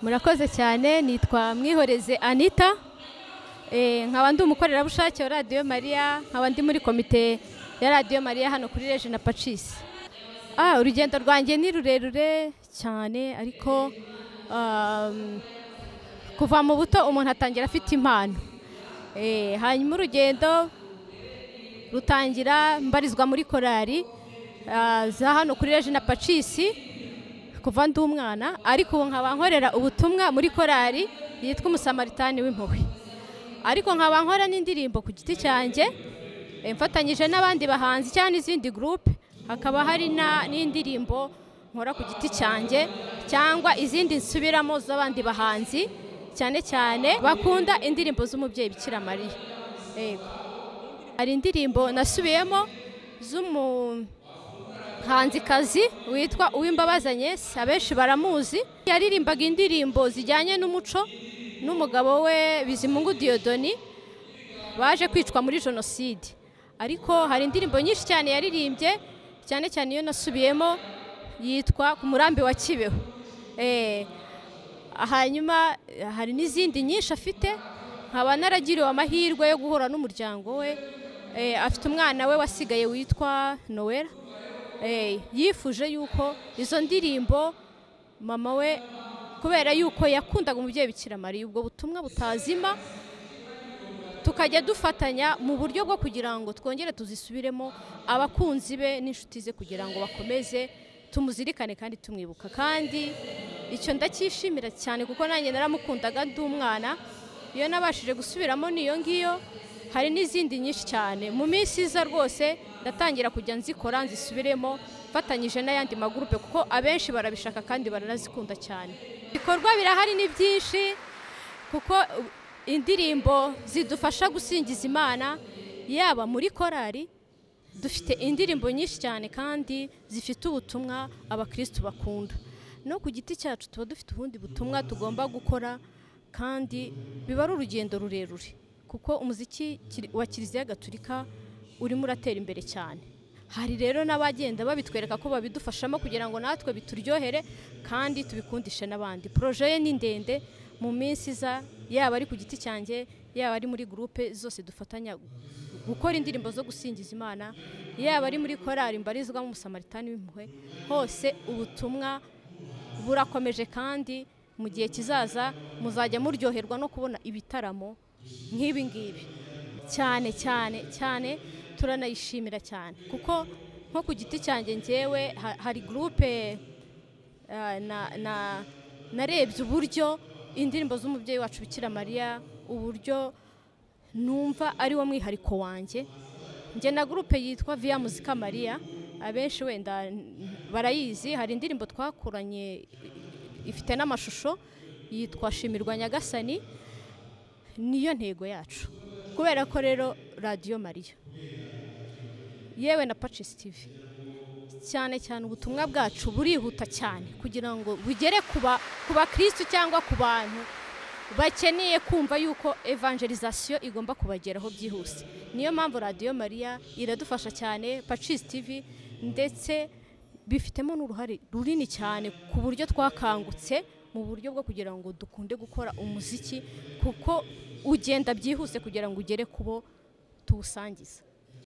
murakoze cyane nitwa mwihoreze anita nkaba ndi umukorerabushake wa radiyo mariya nkaba ndi muri komite ya radiyo mariya hano kuri rejina pacisi urugendo rwanjye ni rurerure cyane ariko kuva mu buto umuntu atangira afite impano hanyuma urugendo rutangira mbarizwa muri korari za hano kuri rejina pacisi kuva ndi umwana ariko ubu nkaba nkorera ubutumwa muri korari yitwa umusamaritani w'impuhwe ariko nkaba nkora n'indirimbo ku giti cyanjye mfatanyije n'abandi bahanzi cyangwa n'izindi gurupe hakaba hari n'indirimbo nkora ku giti cyanjye cyangwa izindi nsubiramo z'abandi bahanzi cyane cyane bakunda indirimbo z'umubyeyi bikira mariya hari indirimbo nasubiyemo z'umuhanzikazi witwa uw'imbabazanye abenshi baramuzi yaririmbaga indirimbo zijyanye n'umuco n'umugabo we bizimungu diyodoni baje kwicwa muri jenoside ariko hari indirimbo nyinshi cyane yaririmbye cyane cyane iyo nasubiyemo yitwa ku murambi wa kibeho hanyuma hari n'izindi nyinshi afite nkaba naragiriwe amahirwe yo guhura n'umuryango we afite umwana we wasigaye witwa nowera yifuje yuko izo ndirimbo mama we kubera yuko yakundaga umubyeyi bikira mariya ubwo butumwa butazima tukajya dufatanya mu buryo bwo kugira ngo twongere tuzisubiremo abakunzi be n'inshuti ze kugira ngo bakomeze tumuzirikane kandi tumwibuka kandi icyo ndacyishimira cyane kuko nanjye naramukundaga ndi umwana iyo nabashije gusubiramo n'iyo ngiyo hari n'izindi nyinshi cyane mu minsi iza rwose ndatangira kujya nzikora nzisubiremo mfatanyije n'ayandi magurupe kuko abenshi barabishaka kandi baranazikunda cyane ibikorwa birahari ni byinshi kuko indirimbo zidufasha gusingiza imana yaba muri korari dufite indirimbo nyinshi cyane kandi zifite ubutumwa abakirisitu bakunda no ku giti cyacu tuba dufite ubundi butumwa tugomba gukora kandi biba ari urugendo rurerure kuko umuziki wa kiliziya gaturika urimo uratera imbere cyane hari rero n'abagenda babitwereka ko babidufashamo kugira ngo natwe bituryohere kandi tubikundishe n'abandi poroje ye ni ndende mu minsi iza yaba ari ku giti cyanjye yaba ari muri gurupe zose dufatanya gukora indirimbo zo gusingiza imana yaba ari muri korari mbarizwamo umusamaritani w'impuhwe hose ubutumwa burakomeje kandi mu gihe kizaza muzajya muryoherwa no kubona ibitaramo nk'ibi ngibi cyane cyane cyane turanayishimira cyane kuko nko ku giti cyanjye ngewe hari gurupe narebye uburyo indirimbo z'umubyeyi wacu bikira mariya uburyo numva ari wo mwihariko wanjye njye na gurupe yitwa viya muzika mariya abenshi wenda barayizi hari indirimbo twakuranye ifite n'amashusho yitwa shimirwa nyagasani niyo ntego yacu kubera ko rero radiyo mariya yewe na pacisi tivi cyane cyane ubutumwa bwacu burihuta cyane kugira ngo bugere ku bakirisitu cyangwa ku bantu bakeneye kumva yuko evangerizasiyo igomba kubageraho byihuse niyo mpamvu radiyo mariya iradufasha cyane pacisi tivi ndetse bifitemo n'uruhare runini cyane ku buryo twakangutse mu buryo bwo kugira ngo dukunde gukora umuziki kuko ugenda byihuse kugira ngo ugere ku bo tuwusangiza